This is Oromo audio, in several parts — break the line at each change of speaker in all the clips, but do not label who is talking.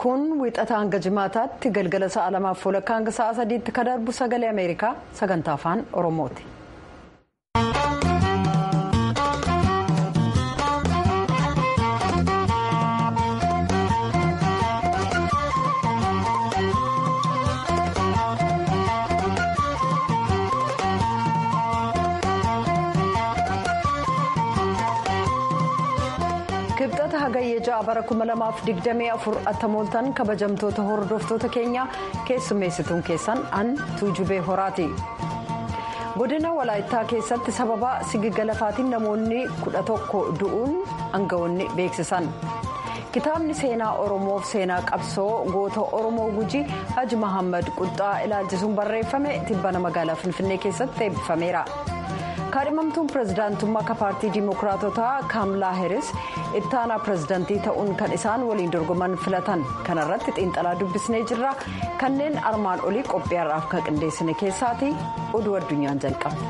kun wixata hanga jimaataatti galgala sa'a lamaaf walakkaa hanga sa'a sadiitti ka darbu sagalee ameerikaa sagantaa afaan oromooti. kibxata hagayyee ja'a bara 2024 attamooltan kabajamtoota hordoftoota keenya keessummeessituun keessan an tuujubee horaati godina walaayittaa keessatti sababa sigigga lafaatiin namoonni 11 du'uun aangawoonni beeksisan kitaabni seenaa oromoof seenaa qabsoo goota oromoo gujii haji mahammad quxxaa ilaalchisuun barreeffame tibbana magaalaa finfinnee keessatti eebbifameera. kaadhimamtuun pirezidaantummaa akka paartii diimokiraatotaa kaamlaa heeris ittaanaa pirezidaantii ta'uun kan isaan waliin dorgoman filatan kanarratti xiinxalaa dubbisnee jirra kanneen armaan olii qophiyaarraaf kan qindeessine keessaati oduu addunyaan jalqaba.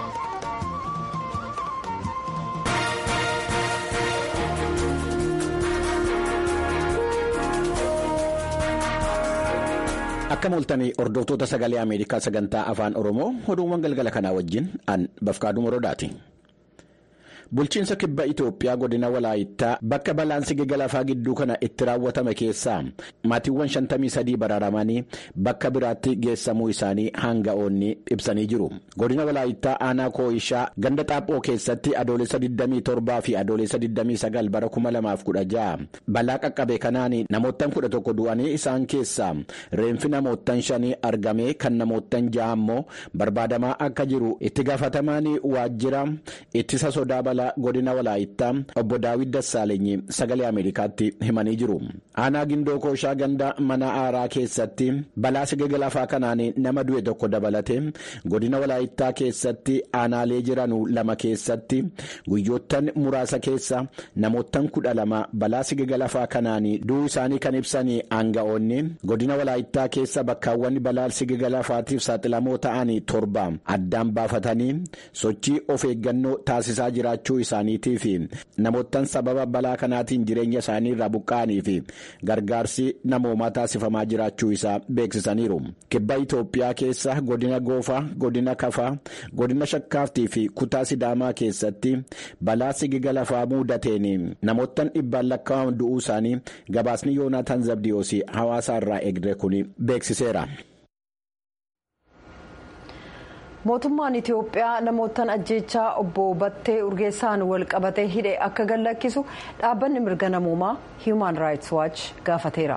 akka mooltanii hordoftoota sagalee ameerikaa sagantaa afaan oromoo oduuwwan galgala kanaa wajjin an bafkaaduu morodaati. bulchiinsa kibba itoophiyaa godina walaayittaa bakka balaan sigigga lafaa gidduu kana itti raawwatame keessaa maatiiwwan 53 baraaramanii bakka biraatti geessamuu isaanii hanga'oonni ibsanii jiru godina walaayittaa aanaa kooyishaa ganda xaaphoo keessatti adoolessa 27 fi adoolessa 29 bara 2016 balaa qaqqabe kanaan namoottan 11 du'anii isaan keessaa reenfi namoottan shanii argame kan namoottan ja'a immoo barbaadamaa akka jiru itti gaafatamaan waajjira ittisa sodaa balaa. godina walaayittaa obbo daawit dassaalenyi sagalee ameerikaatti himanii jiru aanaa gindoo kooshaa ganda mana aaraa keessatti balaa sigigga lafaa kanaan nama du'e tokko dabalate godina walaayittaa keessatti aanaalee jiranu lama keessatti guyyoottan muraasa keessa namoottan kudha lama balaa sigigga lafaa kanaan du'uu isaanii kan ibsan aanga'oonni godina walaayittaa keessa bakkaawwan balaa sigigga lafaatiif saaxilamoo ta'an torba addaan baafatanii sochii of eeggannoo taasisaa jiraachuu isaaniitii fi namoottan sababa balaa kanaatiin jireenya isaanii irraa buqqa'anii fi gargaarsi namoomaa taasifamaa jiraachuu isaa beeksisaniiru kibba itoophiyaa keessa godina goofaa godina kafaa godina shakkaaftii fi kutaa sidaamaa keessatti balaa sigigga lafaa muudateen namoottan dhibbaan lakkaa'aman du'uu isaanii gabaasni yoonaataan zabdiyoos hawaasa irraa eegde kun beeksiseera.
mootummaan itiyoophiyaa namoottan ajjeechaa obbo battee urgeessaan wal qabatee hidhe akka gadhiisu dhaabbanni mirga namoomaa hiiman raayits waach gaafateera.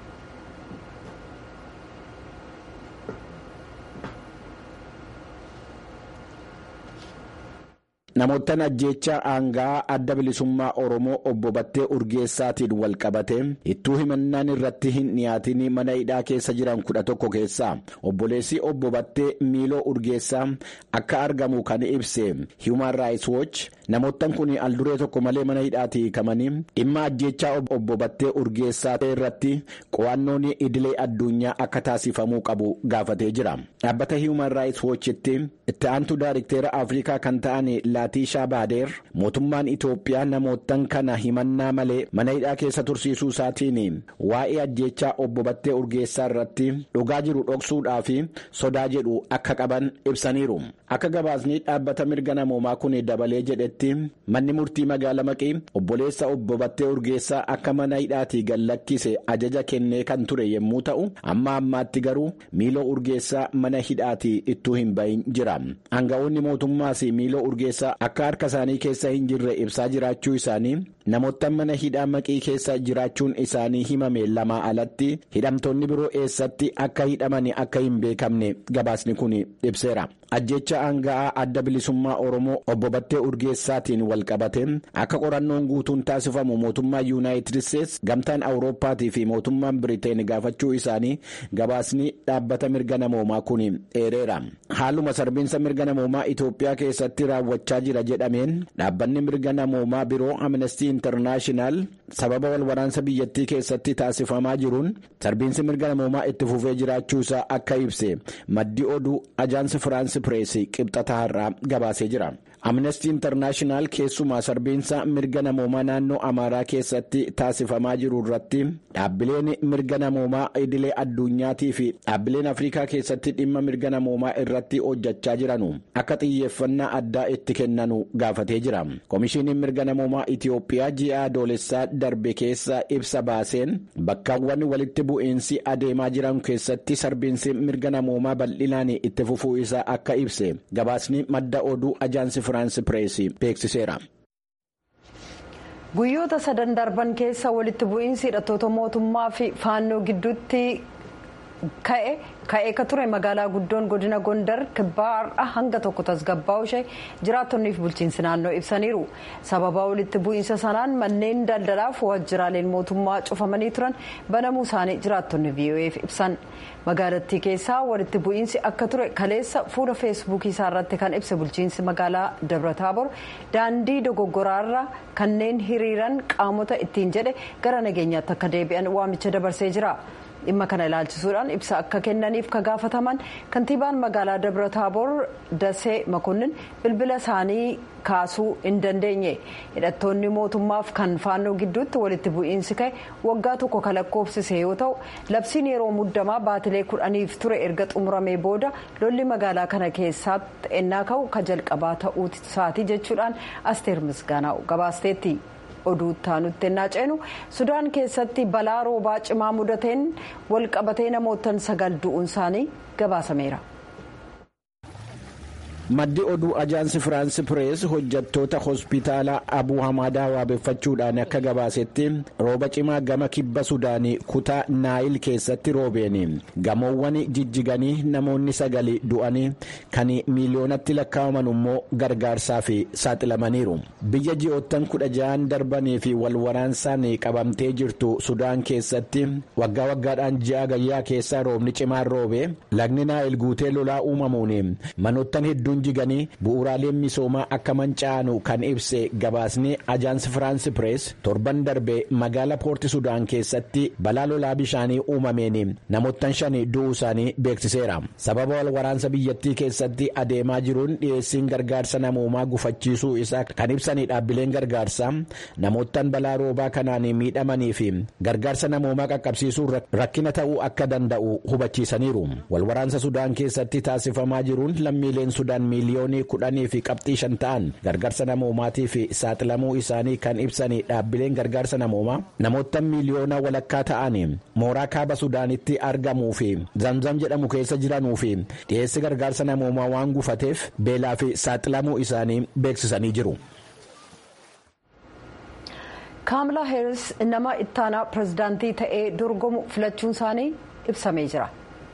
namoottan ajjeechaa aangaa adda bilisummaa oromoo obbo battee urgeessaatiin wal qabate ittuu himannaan irratti hin dhiyaatin mana hidhaa keessa jiran kudha tokko keessaa obboleessi obbo battee miiloo urgeessaa akka argamu kan ibse hiiman raayits wooch namoottan kun alduree tokko malee mana hidhaatti hiikamanii dhimma ajjeechaa obbo battee urgeessaa irratti qo'annoon idilee addunyaa akka taasifamuu qabu gaafatee jira dhaabbata hiiman raayits woochitti itti aantu daayirikteera afrikaa kan ta'an laatishaa baadeer mootummaan itoophiyaa namoottan kana himannaa malee mana hidhaa keessa tursiisuu isaatiin waa'ee ajjeechaa obbo battee urgeessaa irratti dhugaa jiru dhoksuudhaa fi sodaa jedhu akka qaban ibsaniiru akka gabaasni dhaabbata mirga namoomaa kun dabalee jedhetti manni murtii magaala maqii obboleessa obbo battee urgeessaa akka mana hidhaatii gallakkise ajaja kennee kan ture yommuu ta'u amma ammaatti garuu miiloo urgeessaa mana hidhaatii ittuu hin bahin jira aanga'oonni mootummaas miiloo urgeessaa akka harka isaanii keessa hin jirre ibsaa jiraachuu isaanii namoota mana hidhaa maqii keessa jiraachuun isaanii himame lamaa alatti hidhamtoonni biroo eessatti akka hidhaman akka hin beekamne gabaasni kun ibseera. ajjecha aanga'aa adda bilisummaa oromoo obbo battee urgeessaatiin wal qabate akka qorannoon guutuun taasifamu mootummaa yuunaayitid isteets gamtaan awurooppaatii fi mootummaan biriteen gaafachuu isaanii gabaasni dhaabbata mirga namoomaa kun eereera haaluma sarbiinsa mirga namoomaa itoophiyaa keessatti raawwachaa jira jedhameen dhaabbanni mirga namoomaa biroo amnestii intarnaashinaal sababa walwaraansa biyyattii keessatti taasifamaa jiruun sarbiinsi mirga namoomaa itti fufee jiraachuusaa akka ibse maddi oduu ajaansi firaansi pireesii qibxataa irraa gabaasee jira amnestii intarnaashinaal keessumaa sarbiinsa mirga namoomaa naannoo amaaraa keessatti taasifamaa jiru irratti dhaabbileen mirga namoomaa idilee addunyaatii fi dhaabbileen afrikaa keessatti dhimma mirga namoomaa irratti hojjechaa jiranu akka xiyyeeffannaa addaa itti kennanu gaafatee jira komishiiniin mirga namoomaa itiyoophiyaa ji'a adoolessaa darbe keessa ibsa baaseen bakkaawwan walitti bu'iinsi adeemaa jiran keessatti sarbiinsi mirga namoomaa bal'inaan itti fufuu isaa akka ibse gabaasni madda oduu ajaansi firaansi pireesii beeksiseera.
guyyoota sadan darban keessa walitti bu'iinsi hidhattoota mootummaa fi faannoo gidduutti ka'e ka'ee ka ture magaalaa guddoon godina gondar kibbaarra hanga tokko tasgabbaa'u ishee jiraattonnii fi bulchiinsi naannoo ibsaniiru sababa walitti bu'iinsa sanaan manneen daldalaaf waajjiraaleen mootummaa cufamanii turan banamuu isaanii jiraattonni vo'eef ibsan magaalattii keessaa walitti bu'iinsi akka ture kaleessa fuula feesbuukii isaa irratti kan ibse bulchiinsi magaalaa dabra-taabor daandii dogoggoraarra kanneen hiriiran qaamota ittiin jedhe gara nageenyaatti akka deebi'an waamicha dabarsee jira. dhimma kana ilaalchisuudhaan ibsa akka kennaniif ka gaafataman kantiibaan magaalaa dabra taaboor dasee makonnin bilbila isaanii kaasuu hin dandeenye hidhattoonni mootummaaf kan faannoo gidduutti walitti bu'iinsi ka'e waggaa tokko kan lakkoofsise yoo ta'u labsiin yeroo muddamaa baatilee kudhaniif ture erga xumuramee booda lolli magaalaa kana keessatti ennaa ka'u ka jalqabaa ta'uu isaatii jechuudhaan asteer misgaanaa gabaasteetti. oduu taanutti ennaa ceenu sudaan keessatti balaa roobaa cimaa mudateen walqabatee namootan sagal du'uun isaanii gabaasameera.
maddi oduu ajaansi firaansi pirees hojjattoota hospitaala abuu hamaadaa waabeeffachuudhaan akka gabaasetti rooba cimaa gama kibba sudaanii kutaa naayil keessatti roobeen gamoowwan jijjiganii namoonni sagali du'anii kan miiliyoonatti lakkaa'aman immoo gargaarsaaf saaxilamaniiru biyya ji'oottan kudha ja'an darbanii fi walwaraansaan qabamtee jirtu sudaan keessatti waggaa waggaadhaan ji'a gayyaa keessaa roobni cimaan roobe lagni naayil guutee lolaa uumamuun manoottan hedduu jiganii bu'uuraaleen misoomaa akka manca'anu kan ibse gabaasni ajaansi firaansi pirees torban darbe magaala poorti sudaan keessatti balaa lolaa bishaanii uumameen namoottan shan du'uu isaanii beeksiseera sababa wal waraansa biyyattii keessatti adeemaa jiruun dhiyeessiin gargaarsa namoomaa gufachiisuu isaa kan ibsanii dhaabbileen gargaarsaa namoottan balaa roobaa kanaan miidhamanii fi gargaarsa namoomaa qaqqabsiisuu rakkina ta'uu akka danda'u hubachiisaniiru wal waraansa sudaan keessatti taasifamaa jiruun lammiileen sudaan miiliyoonii kudhanii fi qabxii shan ta'an gargaarsa namoomaatii fi saaxilamuu isaanii kan ibsanii dhaabbileen gargaarsa namoomaa namoota miiliyoona walakkaa ta'an mooraa kaaba sudaanitti argamuu fi zamzam jedhamu keessa jiranuu fi dhiyeessi gargaarsa namoomaa waan gufateef beelaa fi saaxilamuu isaanii beeksisanii jiru.
kaamlaa heeris nama ittaanaa pirezidaantii ta'ee dorgomu filachuun isaanii ibsamee jira.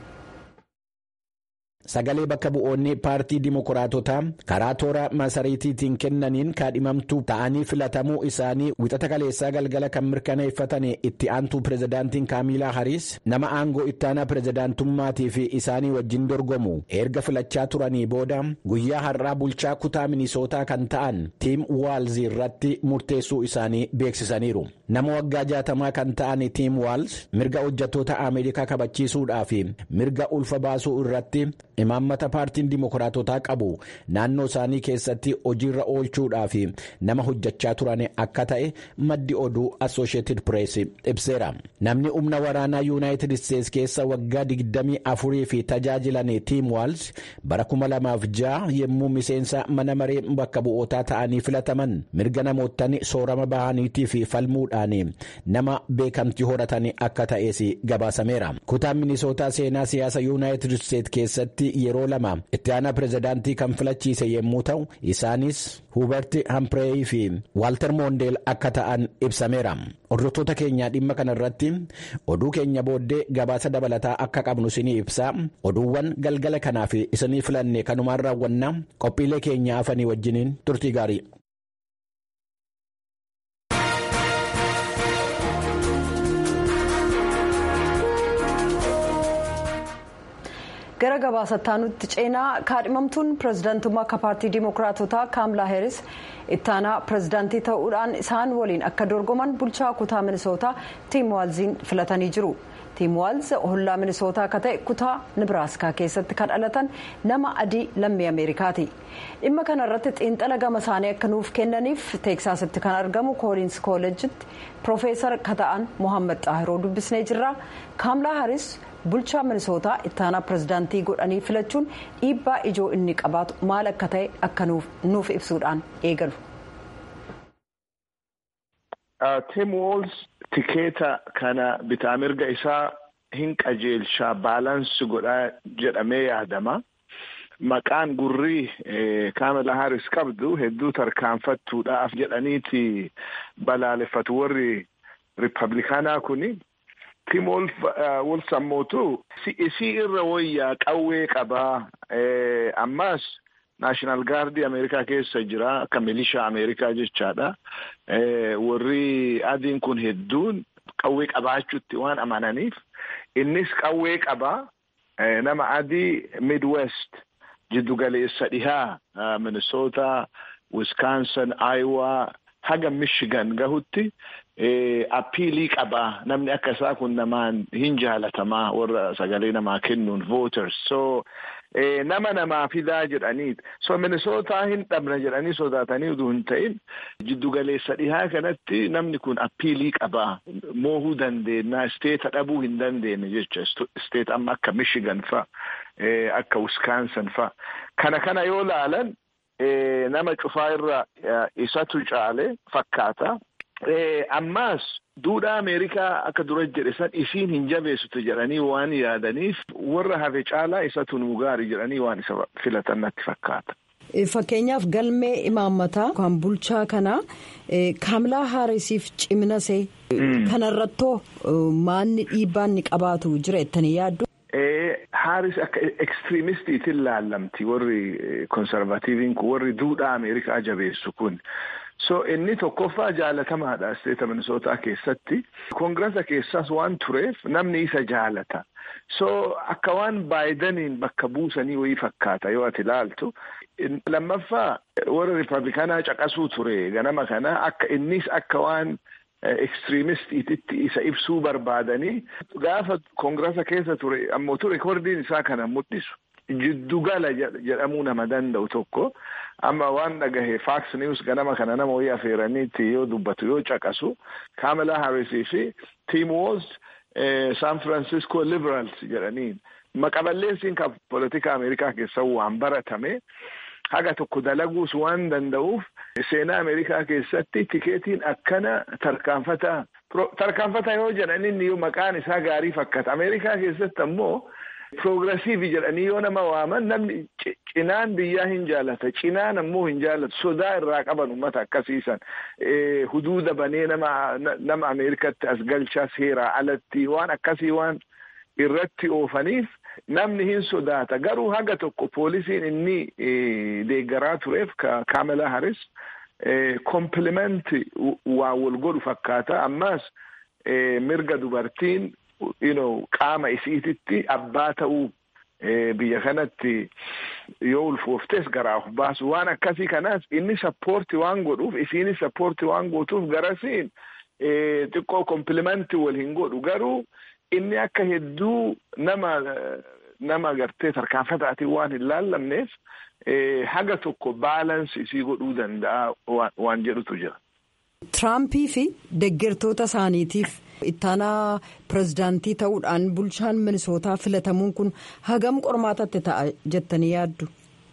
sagalee bakka bu'oonni paartii dimokiraatotaa karaa toora masariitiitiin kennaniin kaadhimamtuu ta'anii filatamuu isaanii wixata kaleessaa galgala kan mirkaneeffatan itti aantuu pirezidaantiin kaamilaa hariis nama aangoo ittaanaa pirezidaantummaatii fi isaanii wajjin dorgomu erga filachaa turanii booda guyyaa har'aa bulchaa kutaa minisootaa kan ta'an tiim waalz irratti murteessuu isaanii beeksisaniiru nama waggaa jaatamaa kan ta'an tiim waalz mirga hojjattoota ameerikaa kabachiisuudhaa fi mirga ulfa baasuu irratti imaammata paartiin dimokiraatotaa qabu naannoo isaanii keessatti hojiirra oolchuudhaa fi nama hojjechaa turan akka ta'e maddi oduu assosheetid pirees ibseera namni humna waraanaa yuunaayitid isteets keessa waggaa 24 fi tajaajilan tiim waals bara 2006 yommuu miseensa mana maree bakka bu'ootaa ta'anii filataman mirga namoottan soorama bahaniitii fi falmuudhaan nama beekamtii horatan akka ta'es gabaasameera kutaan minisootaa seenaa siyaasa yuunaayitid isteets keessatti yeroo lama itti aanaa pirezidaantii kan filachiise yommuu ta'u isaanis huubert hampireeyi fi waalter moondeel akka ta'an ibsameera hordoftoota keenyaa dhimma kana irratti oduu keenya booddee gabaasa dabalataa akka qabnu isinii ibsaa oduuwwan galgala kanaaf isinii filanne kanumaan raawwanna qophiilee keenya hafanii wajjiniin turtii gaarii.
gara gabaasataa nutti ceenaa kaadhimamtuun pirezidaantummaa akka paartii dimokiraatotaa kaamlaa heeris ittaanaa pirezidaantii ta'uudhaan isaan waliin akka dorgoman bulchaa kutaa minisootaa tiim waalziin filatanii jiru tiim waals hollaa minisootaa akka ta'e kutaa nibiraaskaa keessatti kan dhalatan nama adii lammii ameerikaati dhimma kana irratti xiinxala gama isaanii akka nuuf kennaniif teeksaasitti kan argamu kooliins kooleejitti piroofeesar kata'an mohaammed xaahiroo dubbisnee jirra kaamlaa haris bulchaa minisootaa ittaanaa pirezidaantii godhanii filachuun dhiibbaa ijoo inni qabaatu maal akka ta'e akka nuuf ibsuudhaan eegalu.
Tim Walz tikeeta kana bitaa mirga isaa hin qajeelchaa baalaansi godhaa jedhamee yaadama. Maqaan gurrii Kaamala Haris qabdu hedduu tarkaanfattuudhaaf jedhaniiti balaaleffatu warri Riippablikaanaa kuni. Tim Walz ammootu isii irra wayyaa qawwee qabaa ammas naashinaal gaardii Ameerikaa keessa jira akka milishaa Ameerikaa jechaadha. Warri adiin kun hedduun qawwee qabaachuutti waan amananiif innis qawwee qabaa nama adii Midwest jiddugaleessa dhihaa Minnesota, Wisconsin, Iowa haga Michigan gahutti appiilii qabaa namni akka isaa kun namaan hin jaalatamaa warra sagalee namaa kennuun voters so nama namaa fidaa jedhanii so minisootaa hin dhabna jedhanii sodaatanii utuu hin ta'in jiddugaleessa dhihaa kanatti namni kun appiilii qabaa moohuu dandeenya isteeta dhabuu hin dandeenye jecha isteet amma akka michigan fa akka wisconsin fa kana kana yoo laalan nama cufaa irra isatu caale fakkaata. ammaas duudhaa ameerikaa akka dura jedhe san isiin hin jabeessitu jedhanii waan yaadaniif warra hafe caalaa isatu nuu gaarii jedhanii waan isa filatan natti fakkaata.
Fakkeenyaaf galmee imaammataa kan bulchaa kanaa kaamlaa haarisiif cimnasee kanarrattoo maanni dhiibbaa inni qabaatu jira jettanii yaaddu.
Haaris akka ekstiriimistiitiin laallamti warri konservatiiviin kun warri duudhaa ameerikaa jabeessu kun. so inni tokkoffaa jaalatamaadha isteeta minisootaa keessatti koongirasa keessas waan tureef namni isa jaalata so akka waan baayidaniin bakka buusanii wayii fakkaata yoo ati ilaaltu lammaffaa warra riippablikaanaa caqasuu ture ganama kana akka innis akka waan ekstiriimistiititti isa ibsuu barbaadanii gaafa koongirasa keessa ture ammoo ture rekoordiin isaa kana mul'isu jiddugala jedhamuu nama danda'u tokko amma waan dhagahe faaks niwus ganama kana nama wayii afeeraniitti yoo dubbatu yoo caqasu kaamala haarisii fi tiim woolz san francisco liberals jedhaniin maqaballeessiin kan politika ameerikaa keessa waan baratame haga tokko dalaguus waan danda'uuf seenaa ameerikaa keessatti tikeetiin akkana tarkaanfata tarkaanfata yoo jedhan inni maqaan isaa gaarii fakkaata ameerikaa keessatti ammoo Progressiivi jedhanii yoo nama waaman namni cinaan biyyaa hin jaalata cinaan ammoo hin jaalatu sodaa irraa qaban uummata akkasiisan huduuda banee nama nama Ameerikatti as galchaa seeraa alatti waan akkasii waan irratti oofaniif namni hin sodaata garuu haga tokko poolisiin inni deeggaraa tureef kaamela haris komplimenti waa wal godhu fakkaata ammaas mirga dubartiin. you know, qaama isiititti abbaa ta'uu biyya kanatti yoo ulfooftes garaa of baasu waan akkasii kanaas inni sappoorti waan godhuuf isiinis sappoorti waan gootuuf garasiin xiqqoo komplimentii wal hin godhu garuu inni akka hedduu nama nama gartee tarkaanfataatiin waan hin laallamneef haga tokko baalansii isii godhuu danda'a waan jedhutu jira.
Tiraampii fi deeggartoota isaaniitiif ittaanaa pirezidaantii ta'uudhaan bulchaan minisootaa filatamuun kun hagam qormaatatti ta'a jettanii yaaddu.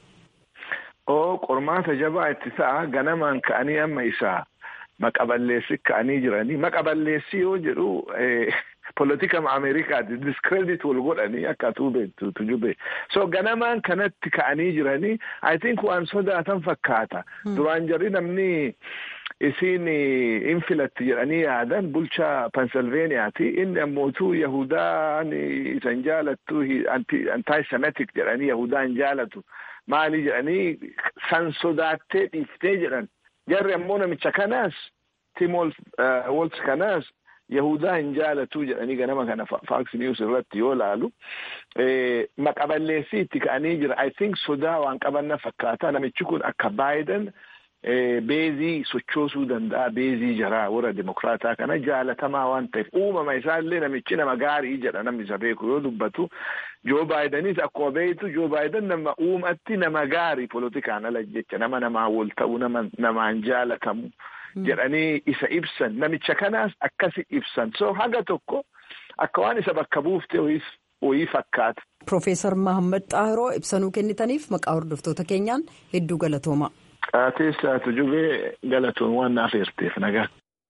Oo qormaata jabaa itti ta'a ganamaan ka'anii amma isaa maqaballeessi ka'anii jiranii maqaballeessi yoo jedhu politika ameerikaati diskredit wal godhanii akka atuu beektu tujube so ganamaan kanatti ka'anii jiranii i think waan sodaatan fakkaata duraan jarri namni. isiin in filatti jedhanii yaadan bulchaa pensilveeniyaati inni ammootuu yahudaan isan jaalattu antaayisemitik jedhanii yahudaa hin jaalatu maali jedhanii san sodaattee dhiiftee jedhan jarri ammoo namicha kanaas tim wolts kanaas yahudaa hin jaalatu jedhanii ganama kana faaks niwus irratti yoo laalu maqaballeessii itti ka'anii jira i think sodaa waan qabanna fakkaata namichi kun akka baayiden beezii sochoosuu danda'a beezii jaraa warra dimokraataa kana jaalatamaa waan ta'eef uumama isaallee namichi nama gaarii jedha namni isa beeku yoo dubbatu joo baayidanis akkuma beektu joo baayidan nama uumatti nama gaarii polotikaan ala jecha nama namaa wal ta'u nama namaan jaalatamu jedhanii isa ibsan namicha kanaas akkasi ibsan so haga tokko akka waan isa bakka buufte wayii fakkaata.
Profeesar Mahammad Xaahiroo ibsanuu kennitaniif maqaa hordoftoota keenyaan hedduu galatooma.
Qaateessaatu jubee galatoon waan naaf eerteef nagaa.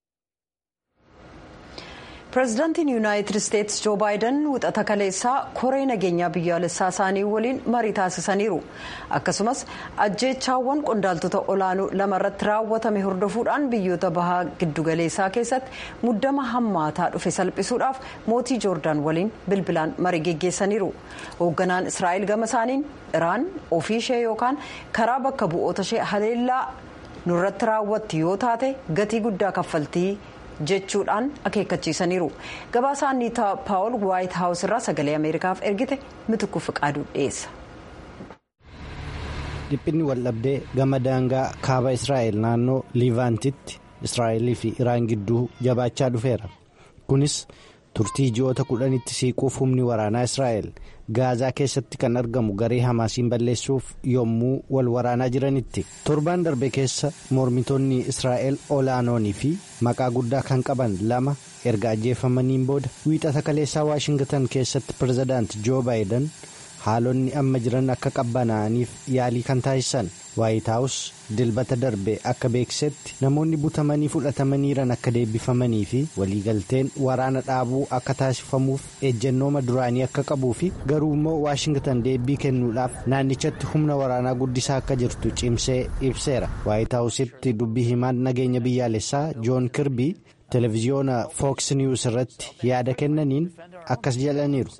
pireezidaantiin yuunaayitid isteetsi joo baayiden wixata kaleessaa koree nageenyaa biyyaalessaa isaanii waliin marii taasisaniiru akkasumas ajjeechaawwan qondaaltota olaanoo lamarratti raawwatame hordofuudhaan biyyoota bahaa giddugaleessaa keessatti muddama hammaataa dhufe salphisuudhaaf mootii joordaan waliin bilbilaan marii geggeessaniiru hoogganaan israa'el gama isaaniin iraan ofii ishee yookaan karaa bakka bu'oota ishee haleellaa nurratti raawwatti yoo taate gatii guddaa kaffaltii. jechuudhaan akeekkachiisaniiru gabaasa anniitaa paawul waayit haawus irraa sagalee ameerikaaf ergite mitukku fiqaaduu dhiyeessa.
dhiphinni waldhabdee gama daangaa kaaba israa'el naannoo liivaantitti israa'elii fi iraan gidduu jabaachaa dhufeera kunis turtii ji'oota kudhanitti siiquuf humni waraanaa israa'el gaazaa keessatti kan argamu garee hamaasiin balleessuuf yommuu wal waraanaa jiranitti torbaan darbe keessa mormitoonni israa'el olaanoonii fi maqaa guddaa kan qaban lama erga ajjeefamaniin booda wiixata kaleessaa waashingtan keessatti pirezidaant joo baayiden haalonni amma jiran akka qabbanaa'aniif yaalii kan taasisan waayitaawus dilbata darbe akka beeksisetti namoonni butamanii fudhatamaniiran akka deebifamanii fi waliigalteen waraana dhaabuu akka taasifamuuf ejjennooma duraanii akka qabuu fi garuu immoo waashingtan deebii kennuudhaaf naannichatti humna waraanaa guddisaa akka jirtu cimsee ibseera waayitaawusitti dubbii himaan nageenya biyyaalessaa joon kirbii televiziyoona fooks niwus irratti yaada kennaniin akkas jedhaniiru.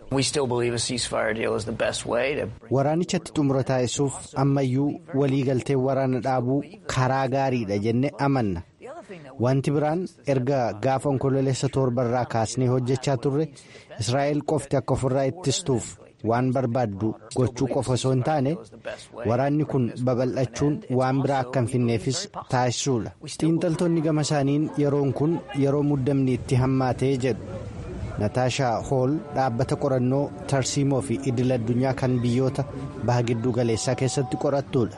waraanichatti xumura taasisuuf ammayyuu waliigalteen waraana dhaabuu karaa gaariidha jenne amanna wanti biraan erga gaafa onkololeessa torbarraa kaasnee hojjechaa turre israa'el qofti akka ofirraa ittistuuf waan barbaaddu gochuu qofa osoo hin taane waraanni kun babal'achuun waan biraa akka hin finneefis taasisuudha xiinxaltoonni gama isaaniin yeroon kun yeroo muddamni itti hammaatee jedhu nataashaa hool dhaabbata qorannoo tarsiimoo fi idil addunyaa kan biyyoota baha gidduu galeessaa keessatti qorattuudha.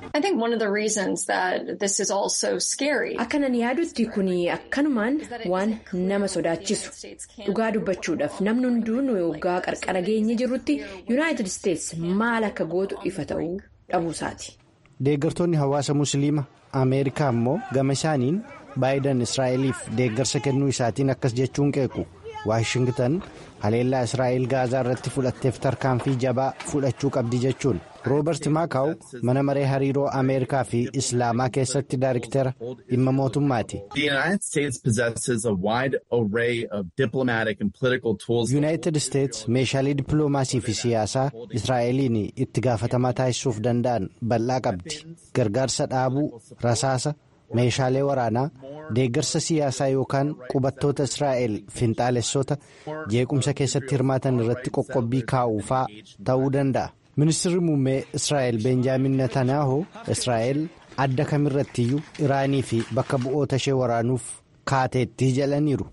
akkanan yaadutti kun akkanumaan waan nama sodaachisu dhugaa dubbachuudhaaf namni hunduu nu waggaa qarqara geenye jirrutti yuunaayitid isteetsi maal akka gootu ifa ta'uu dhabuusaati.
deeggartoonni hawaasa musliima ameerikaa immoo gama isaaniin baayidan israa'eliif deeggarsa kennuu isaatiin akkas jechuun qeequ. waashingtan haleellaa israa'el gaazaa irratti fudhatteef tarkaanfii jabaa fudhachuu qabdi jechuun roobert maakaaw mana maree hariiroo ameerikaa fi islaamaa keessatti daariktera dhimma mootummaati. yuunaayitid isteets meeshaalee dippiloomaasii fi siyaasaa israa'eliin itti gaafatamaa taasisuuf danda'an bal'aa qabdi gargaarsa dhaabuu rasaasa. meeshaalee waraanaa deeggarsa siyaasaa yookaan qubattoota israa'el finxaalessota jeequmsa keessatti hirmaatan irratti qoqqobbii kaa'uufaa ta'uu danda'a ministirri muummee israa'el beenjaamin netanyahu israa'el adda kamirrattiyyuu iraanii fi bakka bu'oota ishee waraanuuf kaateetti jedhaniiru.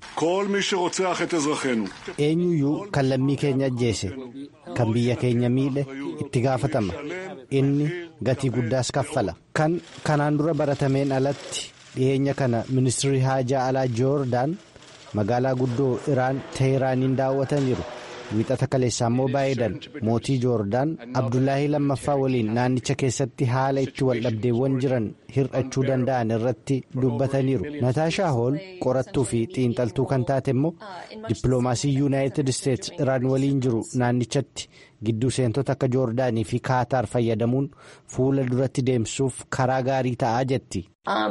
eenyuyyuu kan lammii keenya ajjeese kan biyya keenya miidhe itti gaafatama inni gatii guddaas kaffala kan kanaan dura baratameen alatti dhiyeenya kana ministirri haajaa alaa joordaan magaalaa guddoo iraan teeraaniin daawwataniiru wiixata kaleessaa immoo baayidan mootii joordaan abdullaahii lammaffaa waliin naannicha keessatti haala itti waldhabdeewwan jiran hir'achuu danda'an irratti dubbataniiru nataashaa hool qorattuu fi xiinxaltuu kan taate immoo dippiloomaasii yuunaayitid isteets iraan waliin jiru naannichatti gidduu seentota akka joordaanii fi kaataar fayyadamuun fuula duratti deemsuuf karaa gaarii ta'aa jetti.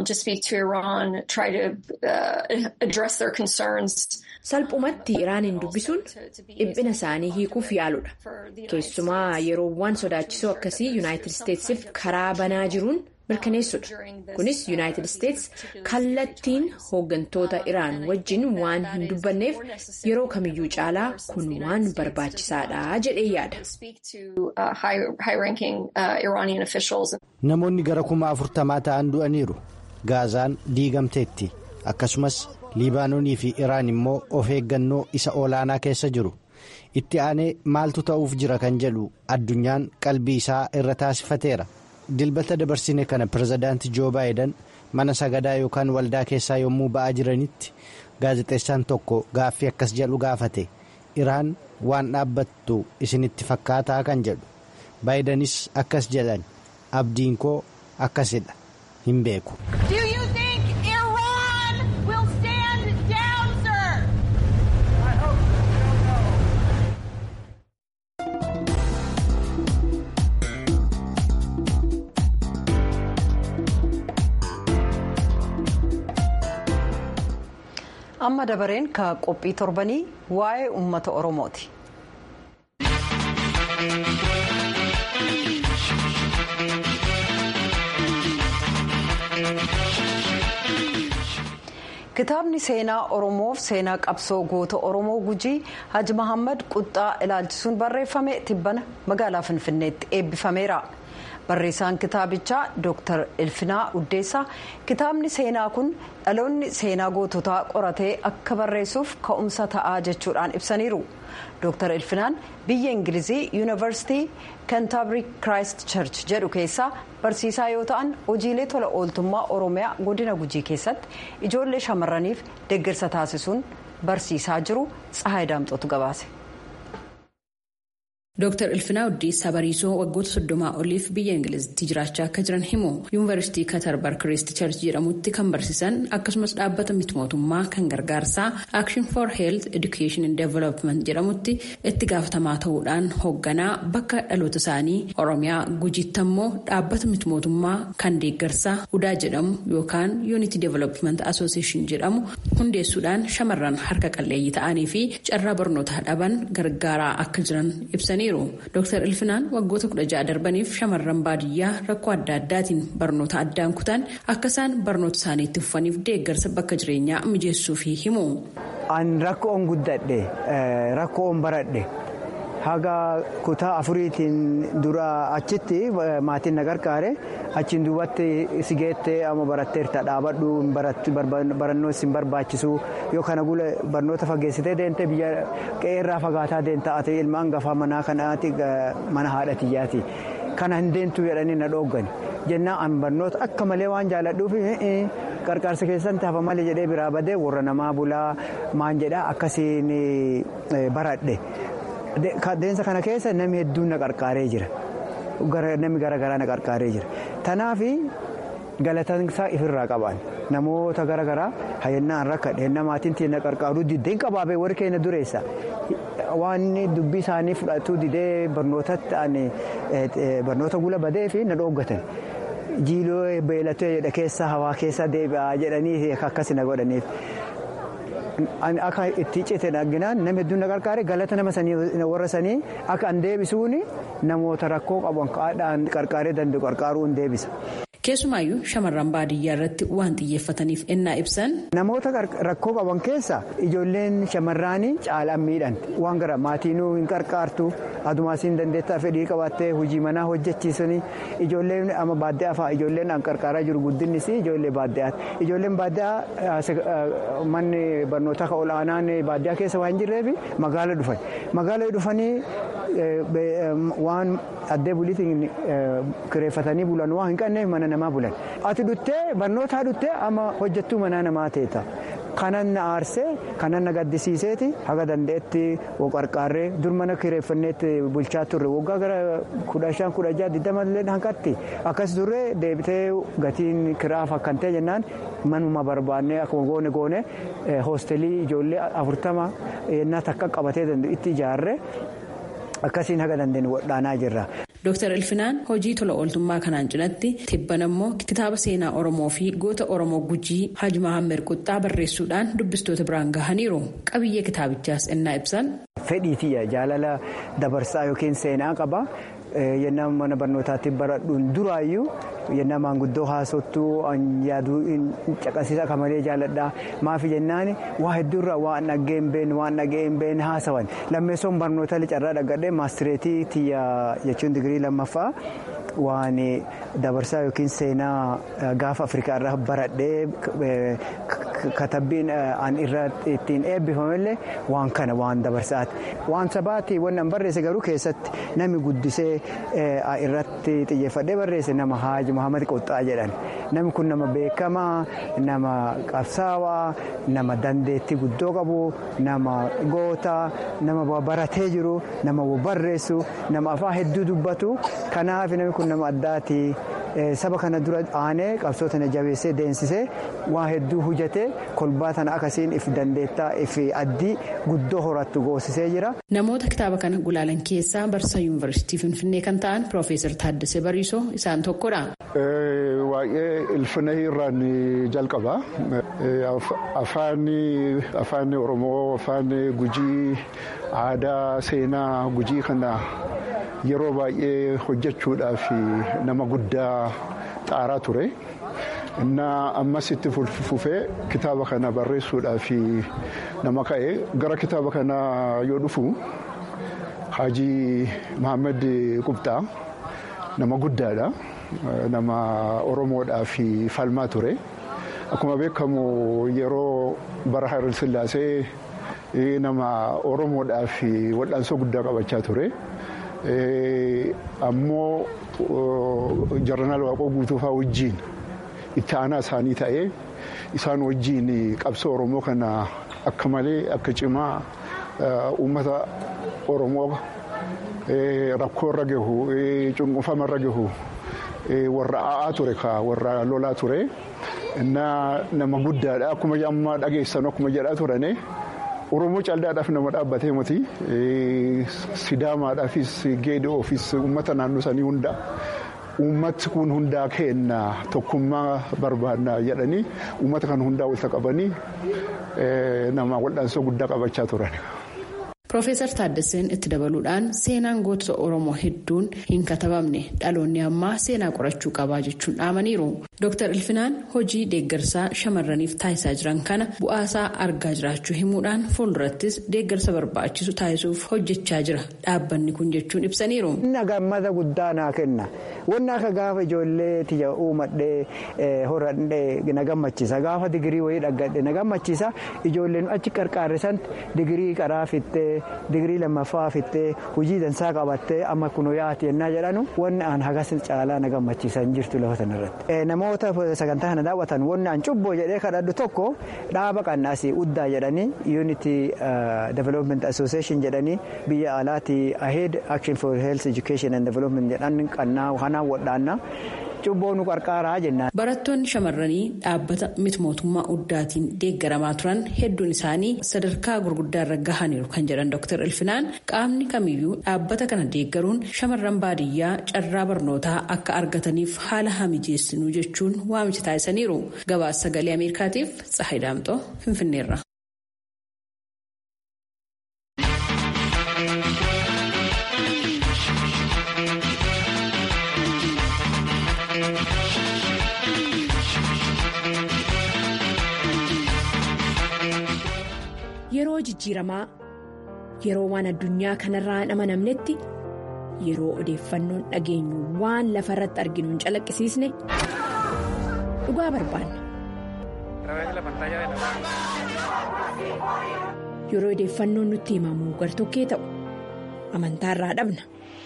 salphumatti iraaniin dubbisuun dhiphina isaanii hiikuuf yaaludha keessumaa yeroowwan sodaachisoo akkasii yuunaayitid isteetsiif karaa banaa jiruun mirkaneessudha kunis yuunaayitid isteets kallattiin hooggantoota iraan wajjin waan hin dubbanneef yeroo kamiyyuu caalaa kun waan barbaachisaadha jedhee yaada.
namoonni gara kuma afurtamaa ta'an du'aniiru gaazaan diigamteetti akkasumas liibaanoonii fi iraan immoo of eeggannoo isa olaanaa keessa jiru itti aanee maaltu ta'uuf jira kan jedhu addunyaan qalbii isaa irra taasifateera dilbata dabarsine kana pirezidaanti joo baayidan mana sagadaa yookaan waldaa keessaa yommuu ba'aa jiranitti gaazexeessaan tokko gaaffii akkas jedhu gaafate iraan waan dhaabbattu isinitti fakkaataa kan jedhu baayidanis akkas jedhan abdiin koo akkasidha hin beeku.
amma dabareen ka qophii torbanii waa'ee uummata oromooti. kitaabni seenaa oromoof seenaa qabsoo goota oromoo gujii haji mahammad quxxaa ilaalchisuun barreeffame tibbana magaalaa finfinneetti eebbifameera. barreessaan kitaabichaa dr elfinaa uddeessaa kitaabni seenaa kun dhaloonni seenaa goototaa qoratee akka barreessuuf ka'umsa ta'aa jechuudhaan ibsaniiru dr elfinaan biyya ingilizii yuunivarsitii kentaabrii kiraayist church jedhu keessaa barsiisaa yoo ta'an hojiilee tola ooltummaa oromiyaa godina gujii keessatti ijoollee shamarraniif deeggarsa taasisuun barsiisaa jiru tsahaay daamxootu gabaase.
Dooktar Ilfinaa Uddeessaa Bariisoo waggoota soddomaa oliif biyya Ingilizitti jiraachaa akka jiran himu yuunivarsiitii Katarbar Kiriist Charch jedhamutti kan barsiisan akkasumas dhaabbata miti mootummaa kan gargaarsaa Action for Health Education and Development jedhamutti itti gaafatamaa ta'uudhaan hoogganaa bakka dhaloota isaanii Oromiyaa gujiitti ammoo dhaabbata miti mootummaa kan deeggarsaa Udaa jedhamu yookaan Unity Development Association jedhamu hundeessuudhaan shamarran harka qalleeyyii ta'anii fi carraa barnootaa dhaban gargaaraa akka jiran ibsanii. Dooktar Ilfinaan waggoota kudha ja'a darbaniif shamarran baadiyyaa rakkoo adda addaatiin barnoota addaan kutan akka isaan barnoota isaanii itti fufaniif deeggarsa bakka jireenyaa mijeessuufi himu.
An rakkoon guddadhe rakkoon baradhe haga kutaa afuriitiin dura achitti maatiin na gargaare achiin duubatti si geettee amma baratteerta dhaabadhu barannoo isin barbaachisu yoo kana gula barnoota fageessitee deemtee biyya qe'eerraa fagaataa deemta ati ilma hangafaa manaa kanaati mana haadha tiyyaati kana hin deemtu jedhanii na dhooggani jennaan an barnoota akka malee waan jaalladhuuf qarqaarsa keessatti hafa malee jedhee biraa badee warra namaa bulaa maan jedhaa akkasiin baradhe. Deemsa kana keessa namni hedduun na qarqaaree jira. Namni garaagaraa na qarqaaree jira. Tanaaf galataan isaa ifirraa qaban namoota garaagaraa hayyannaan rakkadhe namaatiin na qarqaaruu diddeen qabaabee warri keenya dureessa. Waan dubbii isaanii fudhatuu didee barnoota gula badee fi na dhooggatan. Jiiloo beelatee jedha keessa hawaa keessa deebi'aa jedhanii akkas na godhaniif. Akka itti cite arginaan nama hedduun na qarqaare galata nama warra sanii akka an deebisuun namoota rakkoo qaban kaadhaan qarqaaree danda'u qarqaaruu hin deebisa.
Keessumaayyuu shamarran baadiyyaa irratti waan xiyyeeffataniif ennaa ibsan.
Namoota rakkoo qaban keessa ijoolleen shamarraanii caalaan miidhanti waan gara maatiinuu hin qarqaartu adumaasiin dandeettaa fedhii qabaattee hojii manaa hojjechiisanii ijoolleen amma baadiyyaa fa'aa ijoolleen an qarqaaraa jiru guddinnis ijoollee baadiyyaati ijoolleen baadiyyaa manni barnootaa kan ol'aanaan baadiyyaa keessa waan jirreef magaala dhufan magaala dhufanii waan addee buliitiin kireeffatanii bulan waan hin qabneef mana namaa bulan ati dhuttee barnootaa dhuttee amma hojjettuu manaa namaa teeta. kanan na aarsee kanan na gaddisiiseeti haga danda'etti qarqaarree dur mana kireeffanneetti bulchaa turre waggaa gara kudha shan kudha jaha digdama illee hanqatti akkas turre deebitee gatiin kiraaf akkan ta'e jennaan manuma barbaannee akkuma goone goone hoostelii ijoollee afurtama yennaa takka qabatee danda'u itti ijaarre akkasiin haga dandeenye wadhaanaa jirra.
Dooktar Ilfinaan hojii tola ooltummaa kanaan cinatti tibban ammoo kitaaba seenaa Oromoo fi goota Oromoo Gujii Haji Mahammed Quxxaa barreessuudhaan dubbistoota biraan gahaniiru. Qabiyyee kitaabichaas ennaa ibsan.
Fedhiitiyya jaalala dabarsaa yookiin seenaa qaba. Yennaa mana barnootaatti baradhuun duraayyuu yennaa maanguddoo haasottuu yaaduu caqasiisa akka malee jaalladha maafi jennaan waa hedduurraa waan dhaggee hin beekne waan dhagee hin beekne haasawan lammeessoon barnoota carraa dhaggadhee maastireetii tiyya jechuun digirii lammaffaa waan dabarsaa yookiin seenaa gaafa afrikaa irraa baradhee katabbiin an irra ittiin eebbifamellee waan kana waan dabarsaati waan sabaati waan an barreesse garuu keessatti nami guddisee irratti xiyyeeffadhee barreesse nama haaji muhammad qoxxaa jedhan namni kun nama beekamaa nama qabsaawaa nama dandeettii guddoo qabu nama gootaa nama baratee jiru nama barreessu nama afaan hedduu dubbatu kanaaf namni kun nama addaati. saba kana dura aanee qabsoo tana jabeessee deensisee waa hedduu hojjatee kolbaa tana akkasiin if dandeettaa if addii guddoo horattu goosisee jira.
Namoota kitaaba kana gulaalan keessaa barsiisaa yuunivarsiitii Finfinnee kan ta'an Piroofeesar Taaddasee Bariisoo isaan tokkodha.
Waa'ee ilfina irraan jalqaba. Afaan Oromoo, afaan Gujii, aadaa, seenaa Gujii kana. yeroo baay'ee hojjechuudhaaf nama guddaa xaaraa ture innaa ammas itti fufee kitaaba kana barreessuudhaaf nama ka'e gara kitaaba kana yoo dhufu Haajii Mahammad Qubxaa nama guddaadha nama Oromoodhaaf falmaa ture akkuma beekamu yeroo bara Haayil Sillaasee nama Oromoodhaaf wal'aansoo guddaa qabachaa ture. ammoo jaranaal waaqoo guutuufaa wajjiin itti aanaa isaanii ta'ee isaan wajjiin qabsoo oromoo kana akka malee akka cimaa uummata oromoo rakkoo irra gahu cunqunfama irra gahu warra a'aa ture ka warra lolaa ture nama guddaadha akkuma amma dhageessan akkuma jedhaa turane. Oromoo caldaadhaaf nama dhaabbatee miti sidaamaadhaafis geedi'oofis uummata naannoo sanii hunda uummati kun hundaa kenna tokkummaa barbaadna jedhanii uummata kan hundaa walitti qabanii nama wal'aansoo guddaa qabachaa turan.
Piroofeesar Taaddaseen itti dabaluudhaan seenaan gootota Oromoo hedduun hin katabamne dhaloonni ammaa seenaa qorachuu qabaa jechuun dhaamaniiru. Dooktar Ilfinaan hojii deeggarsaa shamarraniif taasisaa jiran kana bu'aasaa argaa jiraachuu himuudhaan fuuldurattis deeggarsa barbaachisu taasisuuf hojjechaa jira dhaabbanni kun jechuun ibsaniiru.
Inni gammada guddaa naa kenna. Wanni akka gaafa ijoollee tiyya uumadhee horadhee na gammachiisa. Gaafa digirii wayii dhaggadhe na gammachiisa. Ijoolleen achi qarqaarre santi digirii qaraa fittee digirii lammaffaa fittee hojii dansaa qabattee amma kun yaati yennaa jedhanu wanni aan hagas caalaa na gammachiisan jirtu lafa sanarratti. Namoota sagantaa kana daawwatan wanni aan cubboo jedhee kadhadhu tokko dhaaba qannaasii uddaa jedhanii unity development association jedhanii biyya alaati ahead action for health education and development jedhan qannaa kanaan wadhaannaa. cubboo nu qarqaaraa jennaan.
Barattoonni shamarranii dhaabbata miti mootummaa uddaatiin deeggaramaa turan hedduun isaanii sadarkaa gurguddaa irra gahaniiru kan jedhan Dr. Ilfinaan qaamni kamiyyuu dhaabbata kana deeggaruun shamarran baadiyyaa carraa barnootaa akka argataniif haala hamijeessinuu jechuun waamicha taasisaniiru. Gabaasa sagalee Ameerikaatiif Tsahayi Daamxoo Finfinneerra.
Yeroo jijjiiramaa yeroo waan addunyaa kanarraa hin amanamnetti yeroo odeeffannoon dhageenyu waan lafa irratti arginu hin calaqqisiisne dhugaa barbaanna. Yeroo odeeffannoon nutti himamu gartokkee ta'u amantaarraa dhabna.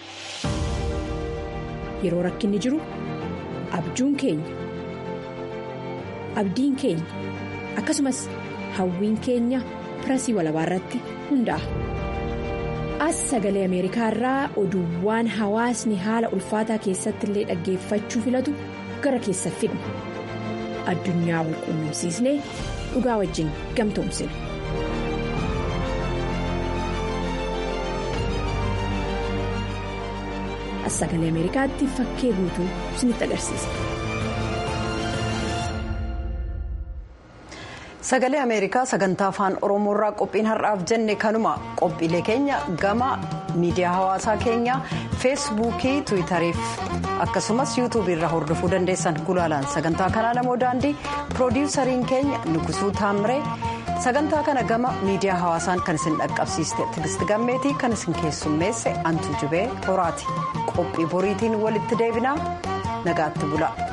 Yeroo rakkinni jiru abjuun keenya abdiin keenya akkasumas hawwiin keenya. pirasii walabaa irratti hundaa'a. As sagalee Ameerikaa irraa oduuwwan hawaasni haala ulfaataa keessatti illee dhaggeeffachuu filatu gara keessa fidna. Addunyaa wal quunnamsiisnee dhugaa wajjin gamtoomsina. As sagalee Ameerikaatti fakkee guutuu isinitti agarsiisa.
Sagalee Ameerikaa sagantaa afaan Oromoo irraa qophiin har'aaf jenne kanuma qophiilee keenya gama miidiyaa hawaasaa keenya feesbuukii tiwiitariif akkasumas yuutuubii irraa hordofuu dandeessan gulaalaan sagantaa kanaa namoo daandii piroodiwusariin keenya nugusuu taamiree sagantaa kana gama miidiyaa hawaasaan kan isin dhaqqabsiiste tigisti gammeetii kan isin keessummeesse antu jubee horaati qophii boriitiin walitti deebinaa nagaatti bula.